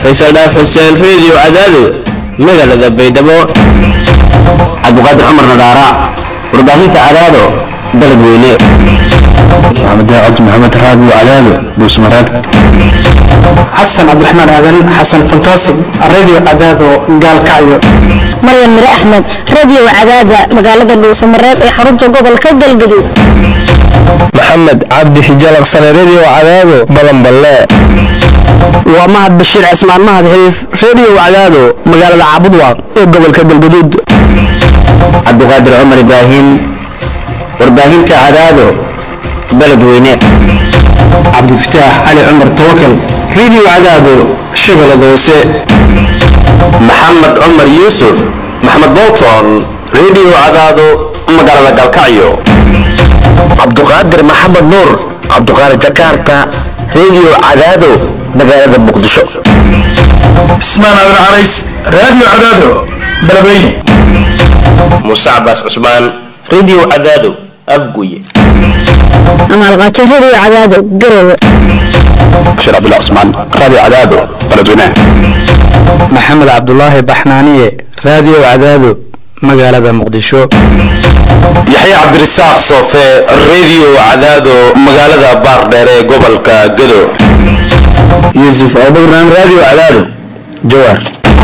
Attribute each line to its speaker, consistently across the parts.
Speaker 1: faysal dhaaf xuseen reediyo cadaado magaalada baydhabo
Speaker 2: cabdiqaadir cumar nadaara warbaahinta cadaado baled weyne
Speaker 3: maxamed cabdi maxamed raadi cadaado buusmaraag
Speaker 4: xasan cabdiraxmaan aadan xasan fantaasi radio cadaado gaalkacyo
Speaker 5: maryan mire axmed radio cadaada magaalada dhuusamareeb ee xarunta gobolka galgaduud
Speaker 6: maxamed cabdi xijalaqsane radio cadaado balanballe
Speaker 7: waa mahad bashiir cismaan mahad xiriif radio cadaado magaalada caabudwaaq ee gobolka galgaduud
Speaker 2: cabdiqaadir cumar ibraahim warbaahinta cadaado baled weyne
Speaker 4: cabdifataax cali cumar tawakal radio cadaado shabeellada hoose
Speaker 8: maxamed cumar yuusuf maxamed bolton radio cadaado magaalada galkacyo
Speaker 2: cabduqaadir maxamed nuur cabduqaadir jakarta radio cadaado magaalada muqdisho
Speaker 9: cismaan aadan carays radio cadaado beledweyne
Speaker 8: muuse cabaas cusmaan radio cadaado afguye
Speaker 5: amaalqaajo radio cadaado garowe
Speaker 3: bashir cabdullah cusmaan radio cadaado beledweyne
Speaker 7: maxamed cabdulaahi baxnaaniye radio cadaado magaalada muqdisho
Speaker 8: yaxya cabdirasaaq soofe radio cadaado magaalada baardheere ee gobolka gado
Speaker 2: yuusuf abubran radio cadaado jawaar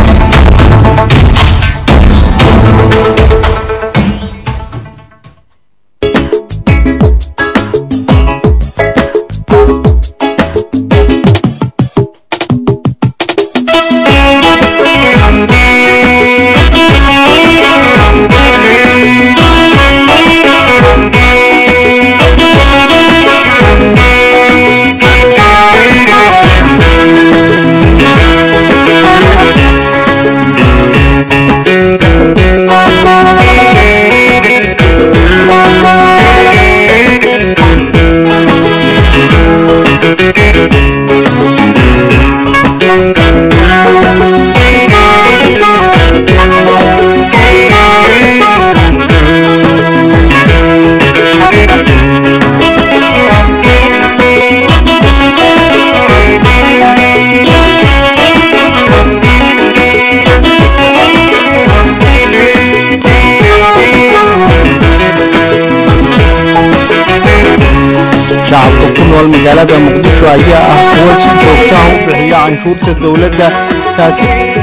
Speaker 10: shacabka ku nool magaalada muqdisho ayaa ah kuwa si joogtaha u bixiya canshuurta dowladda taasi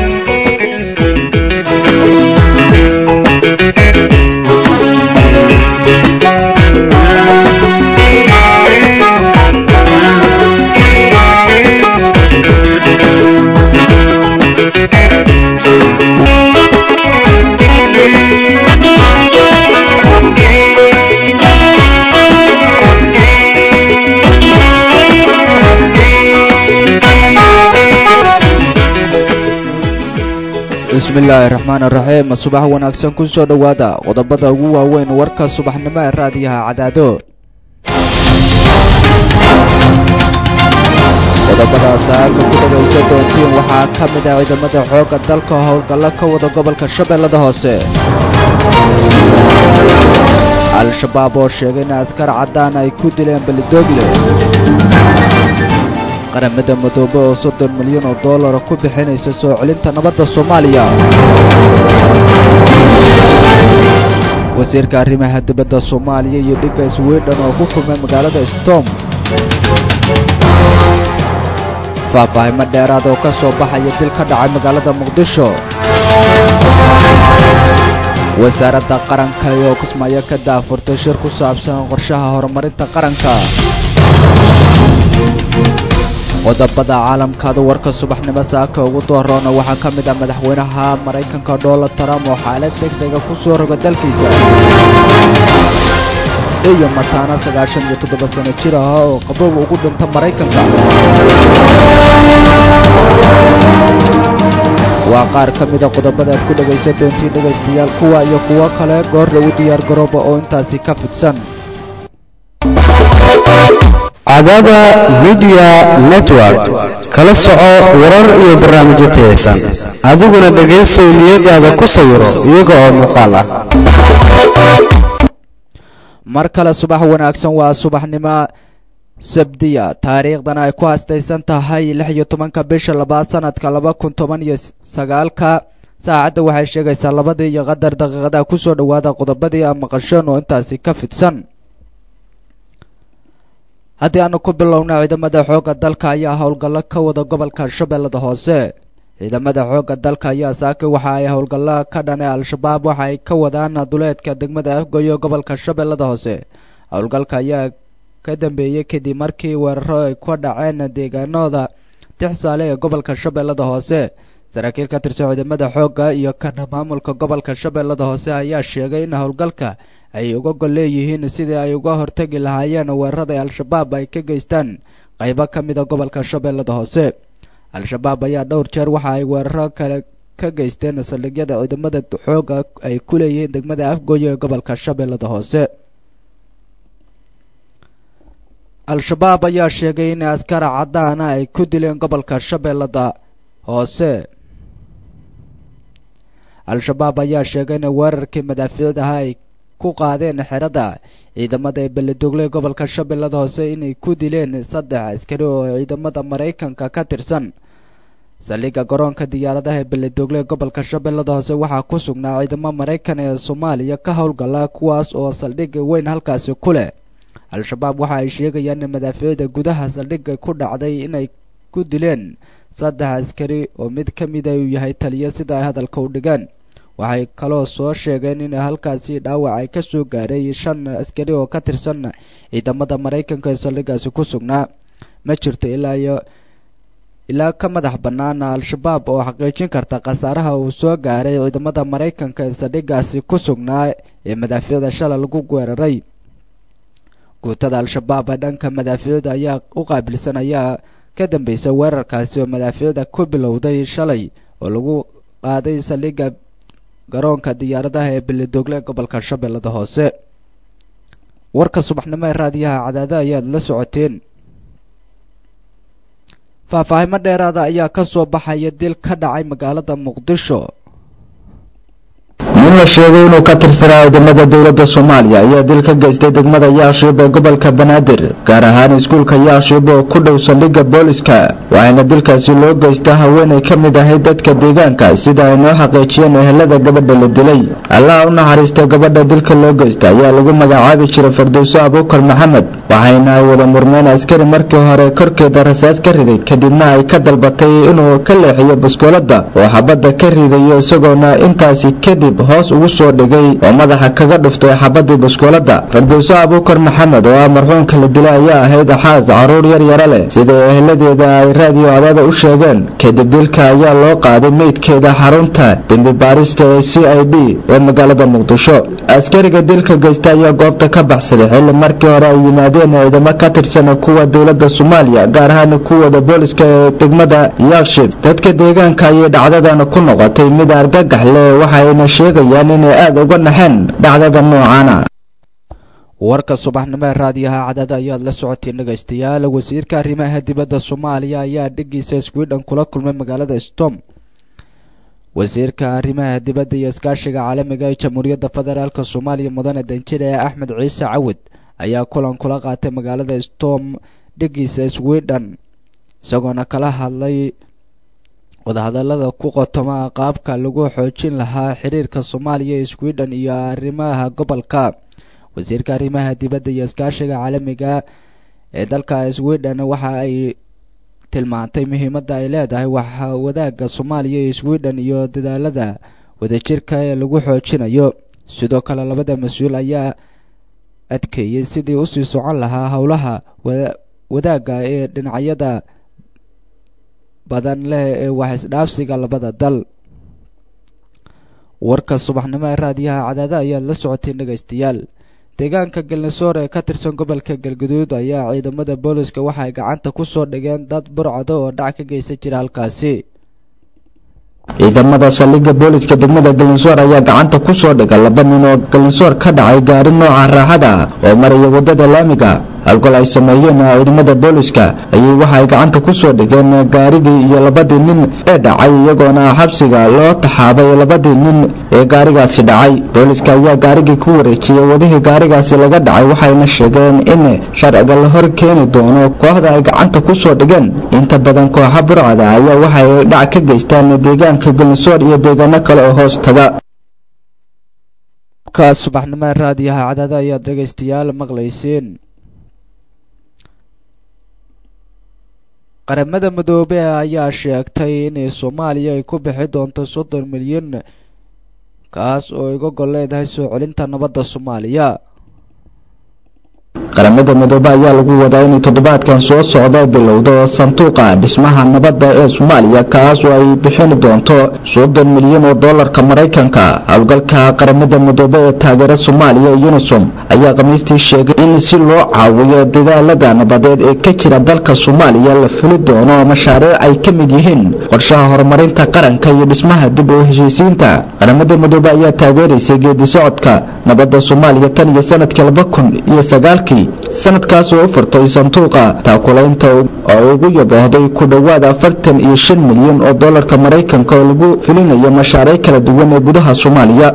Speaker 10: bismillaahi raxmaan raxiim subax wanaagsan ku soo dhowaada qodobada ugu waaweyn warka subaxnimo ee raadiyaha cadaado qodobada saaka ku dhagaysa doontiin waxaa ka mid ah ciidamada xoogga dalka howlgallo ka wada gobolka shabeellada hoose al-shabaab oo sheegay in askar caddaan ay ku dileen belidoogle qaramada madoobe oo soddon milyan oo dollara ku bixinaysa soo celinta nabadda soomaaliya wasiirka arrimaha dibadda soomaaliya iyo dhigga swidhen oo ku kulmay magaalada stom faahfaahimo dheeraad oo ka soo baxaya dil ka dhacay magaalada muqdisho wasaaradda qaranka oo kismaayo ka daafurtay shir ku saabsan qorshaha horumarinta qaranka qodobada caalamkaada warka subaxnimo saaka ugu dooroona waxaa ka mid ah madaxweynaha maraykanka donald trump oo xaalad deg dega ku soo roga dalkiisa iyo mataana sagaashan iyo toddoba sano jir ah oo qabow ugu dhinta maraykanka waa qaar ka mida qodobada aad ku dhegaysan doontiin dhegaystayaal kuwa iyo kuwo kale goor lagu diyaar garooba oo intaasi ka fidsan
Speaker 11: cadaada midiya network kala soco warar iyo barnaamijyo tayaysan adiguna dhegaysow niyadaada ku sawiro iyaga oo muuqaal ah
Speaker 10: mar kale subax wanaagsan waa subaxnimo sabdiya taariikhdan ay ku hastaysan tahay lix iyo tobanka bisha labaad sanadka laba kun toban iyo sagaalka saacadda waxay sheegaysaa labadii iyo qadar daqiiqada kusoo dhowaada qodobadii a maqasheen oo intaasi ka fidsan haddii aanu ku bilowna ciidamada xoogga dalka ayaa howlgallo ka wada gobolka shabeellada hoose ciidamada xoogga dalka ayaa saaki waxa ay howlgallo ka dhane al-shabaab waxa ay ka wadaan duleedka degmada afgoyo gobolka shabeellada hoose howlgalka ayaa ka dambeeyey kadib markii weeraro ay ku dhaceen deegaanooda tixsaale ee gobolka shabeellada hoose saraakiil ka tirsan ciidamada xoogga iyo kana maamulka gobolka shabeellada hoose ayaa sheegay in howlgalka ay uga gol leeyihiin sidii ay uga hortagi lahaayeen weerarada al-shabaab ay ka geystaan qaybo ka mida gobolka shabeellada hoose al-shabaab ayaa dhowr jeer waxa ay weeraro kale ka geysteen saldhigyada ciidamada xoogga ay ku leeyihiin degmada afgooyo ee gobolka shabeellada hoose al-shabaab ayaa sheegay in askara caddaana ay ku dileen gobolka shabeellada hoose al-shabaab ayaa sheegay in weerarkii madaafiicd ahaa ay ku qaadeen xerada ciidamada ee beledogle gobolka shabeellada hoose inay ku dileen saddex askari oo ciidamada maraykanka ka tirsan saldhigga garoonka diyaaradaha ee beledogle gobolka shabeellada hoose waxaa ku sugnaa ciidamo maraykan ee soomaaliya ka howlgala kuwaas oo saldhig weyn halkaasi ku leh al-shabaab waxa ay sheegayaan in madaafiicda gudaha saldhigga ku dhacday inay ku dileen saddex askari oo mid ka mida uu yahay taliya sida ay hadalka u dhigeen waxay kaloo soo sheegeen in halkaasi dhaawac ay ka soo gaaray shan askari oo ka tirsan ciidamada maraykanka ee saldhiggaasi ku sugnaa ma jirto ilaa iyo ilaa ka madax bannaan al-shabaab oo xaqiijin karta khasaaraha uu soo gaaray ciidamada maraykanka ee saldhiggaasi ku sugnaa ee madaafiicda shalay lagu weeraray guutada al-shabaab ee dhanka madaafiicda ayaa u qaabilsan ayaa ka dambeysay weerarkaasi oo madaafiicda ku bilowday shalay oo lagu qaaday saldhigga garoonka diyaaradaha ee beledogle gobolka shabeellada hoose warka subaxnimo ee raadiyaha cadaada ayaad la socoteen faahfaahimo dheeraada ayaa ka soo baxaya dil ka dhacay magaalada muqdisho
Speaker 2: nin la sheegay inuu ka tirsanaa ciidamada dowladda soomaaliya ayaa dil ka geystay degmada yaashiib ee gobolka banaadir gaar ahaan iskuulka yaashiib oo ku dhow saldhigga booliska waxaana dilkaasi loo geystaa haweenay ka mid ahayd dadka deegaanka sida ay noo xaqiijiyeen ehelada gabadha la dilay allaha u naxariistay gabadha dilka loo geysta ayaa lagu magacaabi jiray fardowso abuukar maxamed waxayna ay wada murmeen askari markii hore korkeeda rasaas ka riday kadibna ay ka dalbatay inuu ka leexiyo baskoolada oo xabadda ka ridayo isagoona intaasi kadib hoos ugu soo dhigay oo madaxa kaga dhuftay xabadii baskoolada fardowso abuukar maxamed oo ah marxuumka la dilay ayaa ahayd xaas caruur yar yaro leh sida eheladeeda ay raadiyo cadaada u sheegeen kadib dilka ayaa loo qaaday meydkeeda xarunta dembi baarista ee c i d ee magaalada muqdisho askariga dilka geysta ayaa goobta ka baxsaday xilli markii hore ay yimaadeen ciidamo ka tirsan kuwa dowladda soomaaliya gaar ahaan kuwada booliska ee degmada yaakshib dadka deegaanka ayay dhacdadan ku noqotay mid argagax leh waxayna sheegayaan inay aada uga naxeen dhacdada noocaana
Speaker 10: warka subaxnimo ee raadiyaha cadaada ayaad la socoteen dhegaystayaal wasiirka arrimaha dibadda soomaaliya ayaa dhigiisa sweden kula kulmay magaalada stom wasiirka arrimaha dibadda iyo iskaashiga caalamiga ee jamhuuriyadda federaalk soomaaliya mudane danjire ee axmed ciise cawid ayaa kulan kula qaatay magaalada stom dhigiisa sweden isagoona kala hadlay wadahadalada ku qotoma qaabka lagu xoojin lahaa xiriirka soomaaliya ee sweden iyo arrimaha gobolka wasiirka arrimaha dibadda iyo iskaashiga caalamiga ee dalka sweden waxa ay tilmaantay muhiimadda ay leedahay waxa wadaagga soomaaliya iyo sweden iyo dadaalada wadajirka ee lagu xoojinayo sidoo kale labada mas-uul ayaa adkeeyey sidii usii socon lahaa howlaha wadaagga ee dhinacyada badan leh ee wax isdhaafsiga labada dal warka subaxnimo ee raadiyaha cadaada ayaad la socoteen dhegaystayaal deegaanka galnisoor ee ka tirsan gobolka galguduud ayaa ciidamada booliska waxay gacanta ku soo dhigeen dad burcado oo dhac ka geysan jira halkaasi
Speaker 2: ciidamada saldhigga booliska degmada galinsoor ayaa gacanta ku soo dhiga laba nin oo galinsoor ka dhacay gaari nooca raaxada ah oo maraya wadada laamiga howlgal ay sameeyeen ciidamada booliska ayay waxa ay gacanta ku soo dhigeen gaarigii iyo labadii nin ee dhacay iyagoona xabsiga loo taxaabay labadii nin ee gaarigaasi dhacay booliska ayaa gaarigii ku wareejiyey wadihii gaarigaasi laga dhacay waxayna sheegeen in sharciga la hor keeni doono kooxda ay gacanta ku soo dhigeen inta badan kooxa burcada ayaa waxa ay dhac ka geystaan deegaanka galmusoor iyo deegaano kale oo hoos taga
Speaker 10: ka subaxnimo raadiyaha cadaada ayaad dhegaystayaal maqlayseen qaramada midoobe ayaa sheegtay in soomaaliya ay ku bixi doonto soddon milyan kaas oo iga gol leedahay soo celinta nabadda soomaaliya
Speaker 2: qaramada midoobe ayaa lagu wadaa inay toddobaadkan soo socda bilowdo sanduuqa dhismaha nabadda ee soomaaliya kaas oo ay bixin doonto soddon milyan oo doolarka maraykanka howlgalka qaramada midoobe ee taageera soomaaliya unisom ayaa khamiistii sheegay in si loo caawiyo dadaalada nabadeed ee ka jira dalka soomaaliya la fuli doono mashaariic ay ka mid yihiin qorshaha horumarinta qaranka iyo dhismaha dib u heshiisiinta qaramada midoobe ayaa taageeraysay geedi socodka nabadda soomaaliya tan iyo sanadkii laba kun iyo sagaalkii sanadkaas oo u furtay sanduuqa taakulaynta oo ugu yaboohday ku dhowaad afartan iyo shan milyan oo doolarka maraykanka oo lagu fulinayo mashaariic kala duwan ee gudaha soomaaliya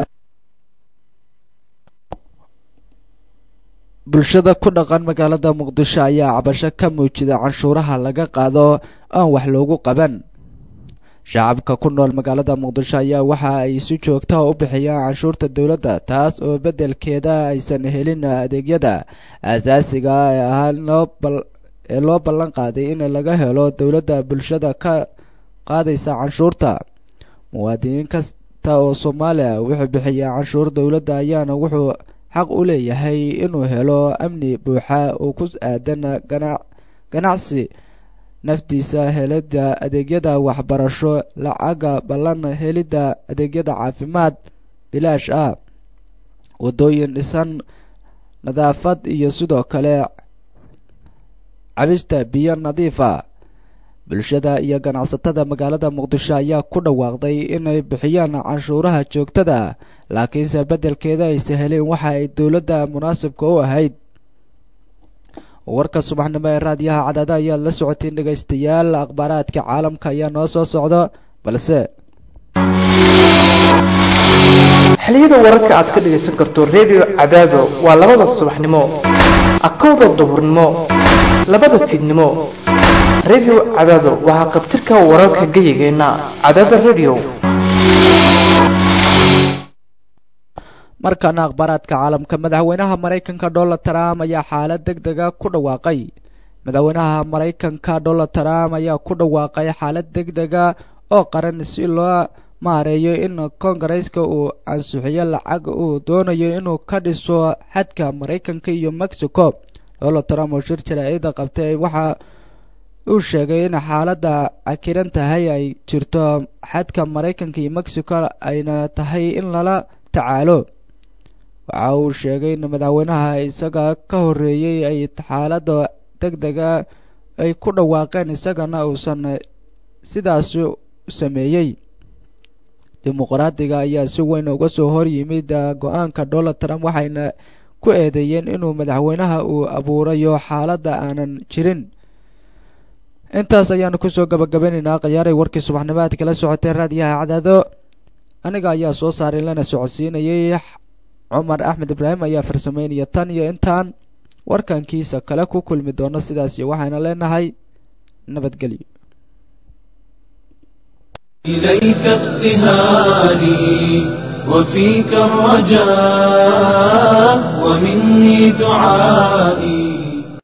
Speaker 10: bulshada ku dhaqan magaalada muqdisho ayaa cabasho ka muujida canshuuraha laga qaado aan wax loogu qaban shacabka ku nool magaalada muqdisho ayaa waxa ay si joogtaha u bixiyaan canshuurta dowladda taas oo beddelkeeda aysan helin adeegyada asaasiga ee ahaa ee loo ballan qaaday in laga helo dowladda bulshada ka qaadaysa canshuurta muwaadiniin kasta oo soomaaliya wuxuu bixiyaa canshuur dowladda ayaana wuxuu xaq u leeyahay inuu helo amni buuxa oo ku aadan ganacsi naftiisa helidda adeegyada waxbarasho lacaga ballan helidda adeegyada caafimaad bilaash ah waddooyin dhisan nadaafad iyo sidoo kale cabista biyo nadiifa bulshada iyo ganacsatada magaalada muqdisho ayaa ku dhawaaqday inay bixiyaan canshuuraha joogtada laakiinse beddelkeeda aysa helin waxa ay dowladda munaasibka u ahayd warka subaxnimo ee raadiyaha cadaada ayaad la socoteen dhegaystayaal akhbaaraadka caalamka ayaa noo soo socda balse
Speaker 12: xiliyada wararka aad ka dhagaysan karto redio cadaado waa labada subaxnimo akowda duhurnimo labada fiidnimo redio cadaado waxaa qabtirka wararka geyigeenna cadaada redio
Speaker 10: markaana akhbaaraadka caalamka madaxweynaha maraykanka donald trump ayaa xaalad deg dega ku dhawaaqay madaxweynaha maraykanka donald trump ayaa ku dhawaaqay xaalad deg dega oo qaran si loo maareeyo in kongareska uu ansixiyo lacag uu doonayo inuu ka dhiso xadka maraykanka iyo mexico donald trump oo shir jaraa'ida qabtay waxa uu sheegay in xaaladda cakiran tahay ay jirto xadka maraykanka iyo mexico ayna tahay in lala tacaalo waxa uu sheegay in madaxweynaha isaga ka horreeyey ay xaaladda deg dega ay ku dhawaaqeen isagana uusan sidaas sameeyey dimuqraadiga ayaa si weyn uga soo hor yimid go-aanka donald trump waxayna ku eedeeyeen inuu madaxweynaha uu abuurayo xaaladda aanan jirin intaas ayaanu kusoo gabagabeynaynaa khiyaaray warkii subaxnimo aad kala socoteen raadiyaha cadaado aniga ayaa soo saaray lana socodsiinayay cumar axmed ibraahim ayaa farsameynaya tan iyo intaan warkankiisa kale ku kulmi doono sidaas iyo waxayna leenahay nabadgelyo
Speaker 13: إليك ابتهالي وفيك الرجاء ومني دعائي